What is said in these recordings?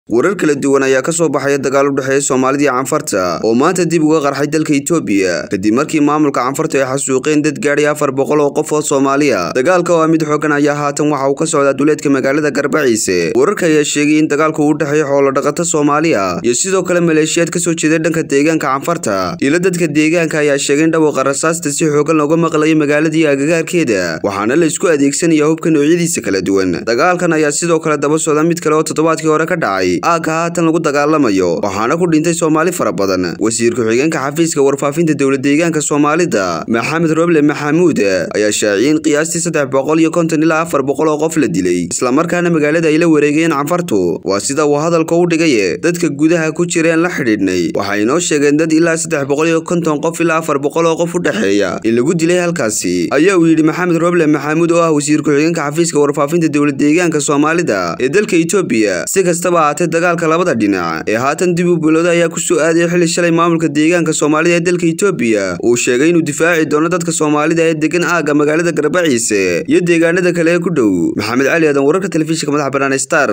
warar kala duwan ayaa ka soo baxaya dagaal u dhexeeya soomaalida iyo canfarta oo maanta dib uga qarxay dalka itoobiya kadib markii maamulka canfarta ay xasuuqeen dad gaadhay afar boqol oo qof oo soomaaliya dagaalka oo ah mid xoogan ayaa haatan waxa uu ka socdaa duleedka magaalada garbaciise wararka ayaa sheegay in dagaalku u dhexeeyo xoolodhaqato soomaaliya iyo sidoo kale maleeshiyaad kasoo jeeda dhanka deegaanka canfarta ilo dadka deegaanka ayaa sheegay in dhawaqa rasaasta si xoogan looga maqlayo magaaladii agagaarkeeda waxaana la isku adeegsanaya hubka noocyadiisa kala duwan dagaalkan ayaa sidoo kale daba socda mid kale oo toddobaadkii hore ka dhacay aagga haatan lagu dagaalamayo waxaana ku dhintay soomaali fara badan wasiir ku-xigeenka xafiiska warfaafinta dowlad deegaanka soomaalida maxamed roble maxamuud ayaa shaaciyey in qiyaastii saddex boqol iyo konton ilaa afar boqol oo qof la dilay islamarkaana magaalada ay la wareegeen canfartu waa sida uu hadalka u dhigay dadka gudaha ku jireen la xidhiidhnay waxay inoo sheegeen dad ilaa saddex boqol iyo konton qof ilaa afar boqol oo qof u dhexeeya in lagu dilay halkaasi ayaa uu yidhi maxamed roble maxamuud oo ah wasiir ku-xigeenka xafiiska warfaafinta dowlad deegaanka soomaalida ee dalka itoobiya si kastaba ahaatee dagaalka labada dhinac ee haatan dib u bilowday ayaa kusoo aadaya xili shalay maamulka deegaanka soomaalida ee dalka itoobiya uu sheegay inuu difaaci doono dadka soomaalida ee degan aagga magaalada garbaciise iyo deegaanada kale ee ku dhow maxamed cali aadan wararka telefishinka madaxa bannaan star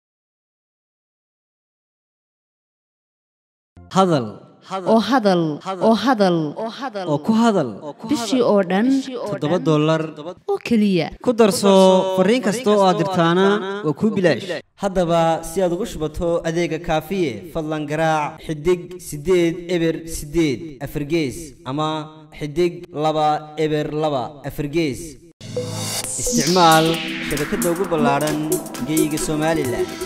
hadal oo hadal oo hadal oo ku hadal bishii oo dhan toddoba dollar oo keliya ku darso fariin kasta oo aad dirtaana waa kuu bilaash haddaba si aad ugu shubato adeega kaafiye fadlan garaac xidig siddeed eber siddeed afargees ama xidig laba eber laba afargees isticmaal shabakadda ugu ballaadhan geeyiga somalilan